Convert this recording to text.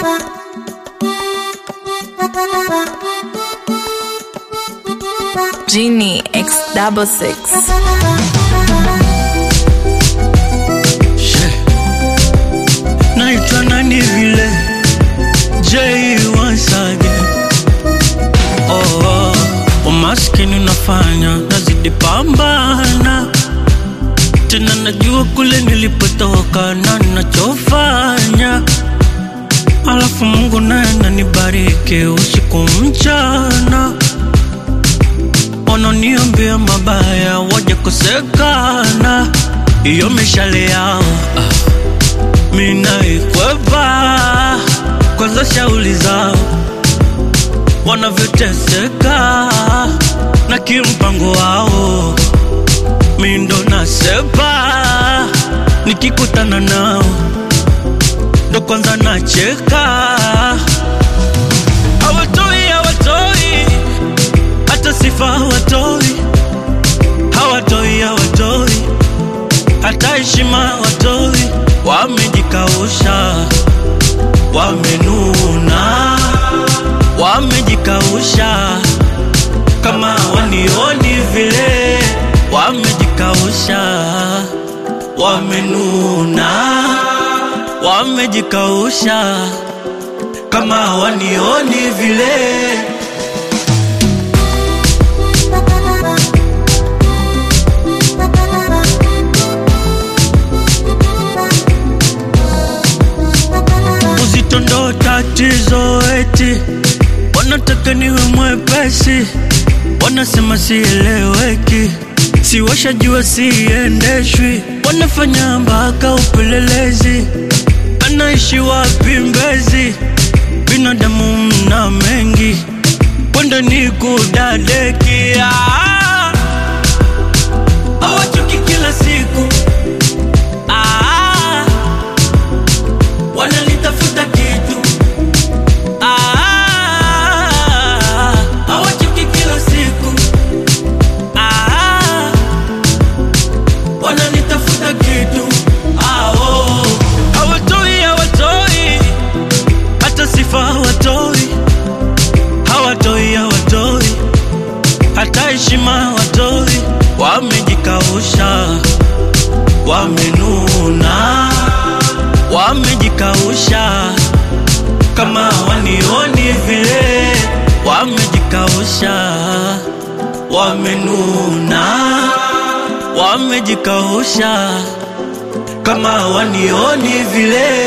Genie X double six. naitwa nani vile J once again. Oh, oh. Umaskini unafanya nazidi pambana tena, najua kule nilipotoka na nachofanya, alafu Mungu naye ananibariki usiku mchana, wananiambia mabaya waje kosekana, iyo mishale yao ah minaikwepa kwanza, shauli zao wanavyoteseka na kimpango wao, mindo nasepa nikikutana nao ndo kwanza nacheka, hawatoi hawatoi hata sifa hawatoi, hawatoi hawatoi hata heshima hawatoi wamejikausha, wamenuna, wamejikausha kama wanioni vile, wamejikausha, wamenuna, wamejikausha kama wanioni vile. uzito ndo tatizo, eti wanataka niwe mwepesi, wanasema sieleweki, si washajua siendeshwi, wanafanya mpaka upelelezi, anaishi wapi Mbezi? Binadamu mna mengi, kwenda ni kudadekia, hawachoki kila siku ah, wanalitafuta kitu Ah, hawachoki kila siku Ah, wanalitafuta kitu Ah, oh. hawatoi hawatoi hata sifa hawatoi hawatoi hawatoi hata heshima hawatoi wamejikausha wamenuna wamejikausha kama wanioni vile, wamejikausha, wamenuna, wamejikausha kama wanioni vile.